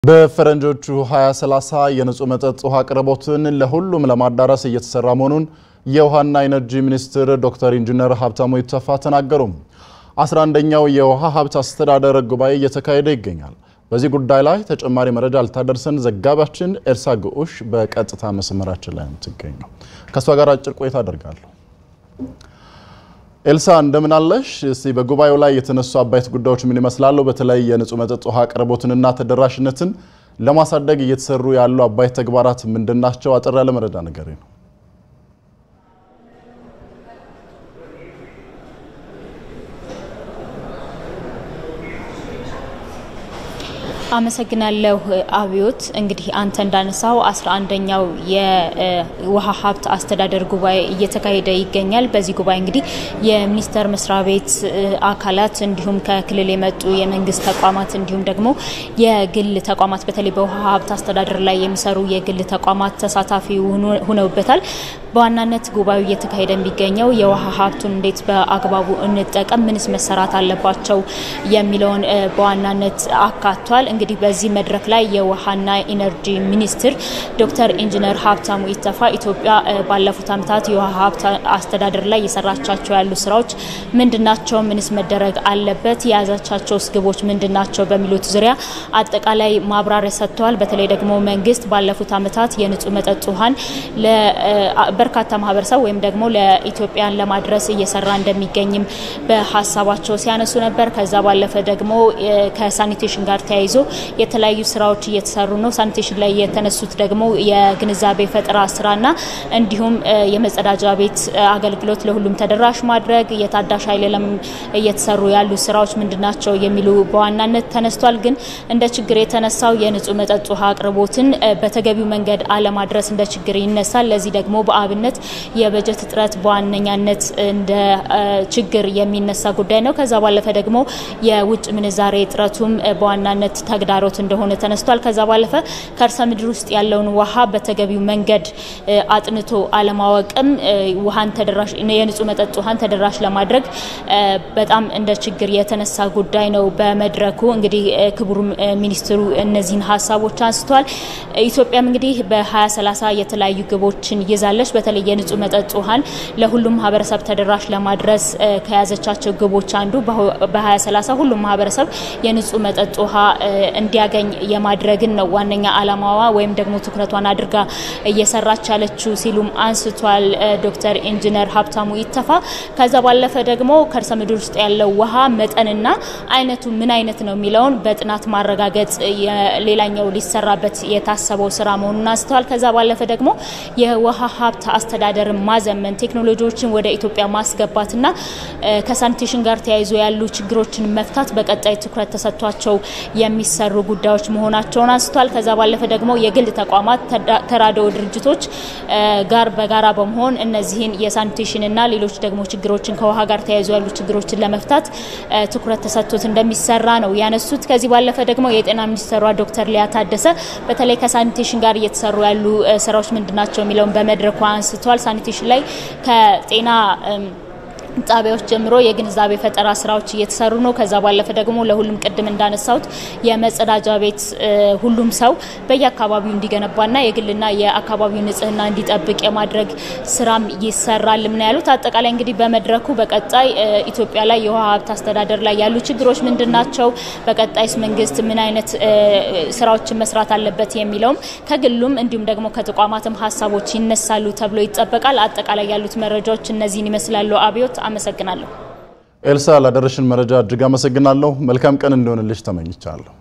በፈረንጆቹ 2030 የንጹህ መጠጥ ውሃ አቅርቦትን ለሁሉም ለማዳረስ እየተሰራ መሆኑን የውሃና ኢነርጂ ሚኒስትር ዶክተር ኢንጂነር ሀብታሙ ኢተፋ ተናገሩ። 11ኛው የውሃ ሀብት አስተዳደር ጉባኤ እየተካሄደ ይገኛል። በዚህ ጉዳይ ላይ ተጨማሪ መረጃ ልታደርሰን ዘጋቢያችን ኤርሳ ግዑሽ በቀጥታ መስመራችን ላይ የምትገኘው ከእሷ ጋር አጭር ቆይታ አደርጋለሁ። ኤልሳ እንደምን አለሽ? እስቲ በጉባኤው ላይ የተነሱ አበይት ጉዳዮች ምን ይመስላሉ? በተለይ የንጹህ መጠጥ ውሃ አቅርቦትንና ተደራሽነትን ለማሳደግ እየተሰሩ ያሉ አበይት ተግባራት ምንድን ናቸው? አጠር ያለ መረጃ ነገር ነው። አመሰግናለሁ አብዮት። እንግዲህ አንተ እንዳነሳው አስራ አንደኛው የውሃ ሀብት አስተዳደር ጉባኤ እየተካሄደ ይገኛል። በዚህ ጉባኤ እንግዲህ የሚኒስቴር መስሪያ ቤት አካላት እንዲሁም ከክልል የመጡ የመንግስት ተቋማት እንዲሁም ደግሞ የግል ተቋማት በተለይ በውሃ ሀብት አስተዳደር ላይ የሚሰሩ የግል ተቋማት ተሳታፊ ሁነውበታል። በዋናነት ጉባኤው እየተካሄደ የሚገኘው የውሃ ሀብቱን እንዴት በአግባቡ እንጠቀም፣ ምንስ መሰራት አለባቸው የሚለውን በዋናነት አካቷል። እንግዲህ በዚህ መድረክ ላይ የውሃና ኢነርጂ ሚኒስትር ዶክተር ኢንጂነር ሀብታሙ ኢተፋ ኢትዮጵያ ባለፉት ዓመታት የውሃ ሀብት አስተዳደር ላይ የሰራቻቸው ያሉ ስራዎች ምንድናቸው? ምንስ መደረግ አለበት? የያዛቻቸውስ ግቦች ምንድናቸው? በሚሉት ዙሪያ አጠቃላይ ማብራሪያ ሰጥተዋል። በተለይ ደግሞ መንግስት ባለፉት ዓመታት የንጹህ መጠጥ ውሃን በርካታ ማህበረሰብ ወይም ደግሞ ለኢትዮጵያን ለማድረስ እየሰራ እንደሚገኝም በሀሳባቸው ሲያነሱ ነበር። ከዛ ባለፈ ደግሞ ከሳኒቴሽን ጋር ተያይዞ የተለያዩ ስራዎች እየተሰሩ ነው። ሳኒቴሽን ላይ የተነሱት ደግሞ የግንዛቤ ፈጠራ ስራና እንዲሁም የመጸዳጃ ቤት አገልግሎት ለሁሉም ተደራሽ ማድረግ፣ የታዳሽ ኃይል ለም እየተሰሩ ያሉ ስራዎች ምንድናቸው የሚሉ በዋናነት ተነስቷል። ግን እንደ ችግር የተነሳው የንጹህ መጠጥ ውሃ አቅርቦትን በተገቢው መንገድ አለማድረስ እንደ ችግር ይነሳል። ለዚህ ደግሞ በአብነት የበጀት እጥረት በዋነኛነት እንደ ችግር የሚነሳ ጉዳይ ነው። ከዛ ባለፈ ደግሞ የውጭ ምንዛሬ እጥረቱም በዋናነት ተግዳሮት እንደሆነ ተነስቷል። ከዛ ባለፈ ከርሰ ምድር ውስጥ ያለውን ውሃ በተገቢው መንገድ አጥንቶ አለማወቅም ውሃን ተደራሽ የንጹህ መጠጥ ውሃን ተደራሽ ለማድረግ በጣም እንደ ችግር የተነሳ ጉዳይ ነው። በመድረኩ እንግዲህ ክቡር ሚኒስትሩ እነዚህን ሀሳቦች አንስተዋል። ኢትዮጵያም እንግዲህ በ2030 የተለያዩ ግቦችን ይዛለች። በተለይ የንጹህ መጠጥ ውሃን ለሁሉም ማህበረሰብ ተደራሽ ለማድረስ ከያዘቻቸው ግቦች አንዱ በ2030 ሁሉም ማህበረሰብ የንጹህ መጠጥ ውሃ እንዲያገኝ የማድረግን ነው ዋነኛ አላማዋ ወይም ደግሞ ትኩረቷን አድርጋ እየሰራች ያለችው ሲሉም አንስቷል ዶክተር ኢንጂነር ሀብታሙ ኢተፋ። ከዛ ባለፈ ደግሞ ከርሰ ምድር ውስጥ ያለው ውሃ መጠንና አይነቱ ምን አይነት ነው የሚለውን በጥናት ማረጋገጥ ሌላኛው ሊሰራበት የታሰበው ስራ መሆኑን አንስተዋል። ከዛ ባለፈ ደግሞ የውሃ ሀብት አስተዳደርን ማዘመን ቴክኖሎጂዎችን ወደ ኢትዮጵያ ማስገባትና ከሳኒቴሽን ጋር ተያይዞ ያሉ ችግሮችን መፍታት በቀጣይ ትኩረት ተሰጥቷቸው የሚሰሩ ጉዳዮች መሆናቸውን አንስቷል። ከዛ ባለፈ ደግሞ የግል ተቋማት ተራድኦ ድርጅቶች ጋር በጋራ በመሆን እነዚህን የሳኒቴሽንና ሌሎች ደግሞ ችግሮችን ከውሃ ጋር ተያይዞ ያሉ ችግሮችን ለመፍታት ትኩረት ተሰጥቶት እንደሚሰራ ነው ያነሱት። ከዚህ ባለፈ ደግሞ የጤና ሚኒስትሯ ዶክተር ሊያ ታደሰ በተለይ ከሳኒቴሽን ጋር እየተሰሩ ያሉ ስራዎች ምንድናቸው የሚለውን በመድረኩ አንስተዋል። ሳኒቴሽን ላይ ከጤና ጣቢያዎች ጀምሮ የግንዛቤ ፈጠራ ስራዎች እየተሰሩ ነው። ከዛ ባለፈ ደግሞ ለሁሉም ቅድም እንዳነሳሁት የመጸዳጃ ቤት ሁሉም ሰው በየአካባቢው እንዲገነባና የግልና የአካባቢው ንጽህና እንዲጠብቅ የማድረግ ስራም ይሰራል ምን ያሉት። አጠቃላይ እንግዲህ በመድረኩ በቀጣይ ኢትዮጵያ ላይ የውሃ ሀብት አስተዳደር ላይ ያሉ ችግሮች ምንድን ናቸው፣ በቀጣይስ መንግስት ምን አይነት ስራዎችን መስራት አለበት የሚለውም ከግሉም እንዲሁም ደግሞ ከተቋማትም ሀሳቦች ይነሳሉ ተብሎ ይጠበቃል። አጠቃላይ ያሉት መረጃዎች እነዚህን ይመስላሉ። አብዮት አመሰግናለሁ። ኤልሳ ላደረሽን መረጃ እጅግ አመሰግናለሁ። መልካም ቀን እንዲሆንልሽ ተመኝቻለሁ።